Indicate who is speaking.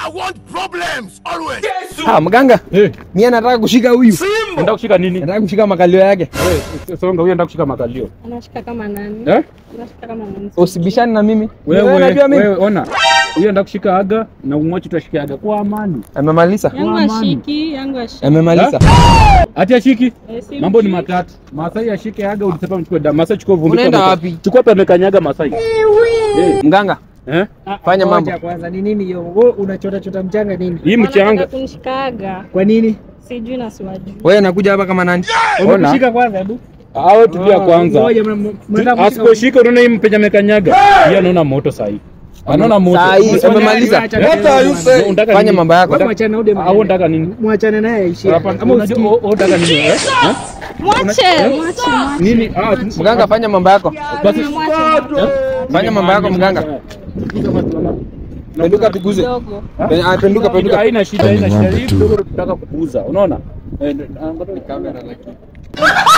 Speaker 1: Ah, mganga,
Speaker 2: Eh,
Speaker 1: mimi nataka kushika huyu.
Speaker 2: unataka kushika nini?
Speaker 1: Nataka kushika makalio yake.
Speaker 2: Wewe songa, huyo anataka kushika makalio.
Speaker 3: Anashika kama nani?
Speaker 2: Eh?
Speaker 3: Anashika kama nani?
Speaker 1: Usibishane na mimi.
Speaker 2: Wewe
Speaker 1: unajua mimi.
Speaker 2: wewe ona. Huyo anataka kushika aga na umwache utashika aga kwa amani.
Speaker 1: Amemaliza.
Speaker 3: Yangu
Speaker 2: Kwa amani.
Speaker 3: ashiki, yangu ashiki.
Speaker 1: Amemaliza.
Speaker 2: Ati ashiki?
Speaker 3: Eh, si
Speaker 2: Mambo ni
Speaker 3: mshiki.
Speaker 2: matatu. Masai ashike aga ulisema mchukue damu. Masai chukua vumbi.
Speaker 1: Unaenda
Speaker 2: kwa-
Speaker 1: wapi?
Speaker 2: Chukua pembe kanyaga Masai. Eh,
Speaker 1: Mganga,
Speaker 2: eh?
Speaker 1: fanya mambo.
Speaker 4: Ngoja kwanza, ni nini hiyo? Wewe unachota chota mchanga nini?
Speaker 2: Hii
Speaker 3: Wanataka
Speaker 2: mchanga.
Speaker 3: kunishikaga.
Speaker 4: Kwa nini?
Speaker 3: Sijui na siwajui.
Speaker 1: Wewe nakuja hapa kama nani?
Speaker 2: Ona.
Speaker 4: Umekushika kwanza hebu.
Speaker 2: Hao tulia kwanza.
Speaker 4: Ngoja mna- mna- mnataka kushika-
Speaker 2: Asiposhika unaona hii mpenja amekanyaga. Yeye anaona moto sahi. Anaona moto.
Speaker 1: Saa hii
Speaker 4: Mswali
Speaker 1: amemaliza.
Speaker 4: acha kelele bwana.
Speaker 2: Unataka
Speaker 1: Fanya
Speaker 2: nini?
Speaker 1: mambo yako.
Speaker 4: Wewe mwachane na Ude
Speaker 2: Au unataka nini?
Speaker 4: Mwachane naye aishie.
Speaker 2: Hapana,
Speaker 4: Ama
Speaker 2: unajua
Speaker 4: usikii.
Speaker 2: o- o- unataka nini? eh? Eh?
Speaker 3: Mwache, mwache, mwache.
Speaker 2: Nini? Ah, tu-
Speaker 1: Mganga, fanya mambo yako.
Speaker 2: basi
Speaker 3: Mwache.
Speaker 1: Fanya mambo yako mganga. Penduka tuguze.
Speaker 3: Kidogo.
Speaker 1: Pe- ah, Penduka, penduka.
Speaker 2: Haina shida, haina shida. Hii kidogo tunataka kukuuza. Unaona? Eh, angalia kamera lakini.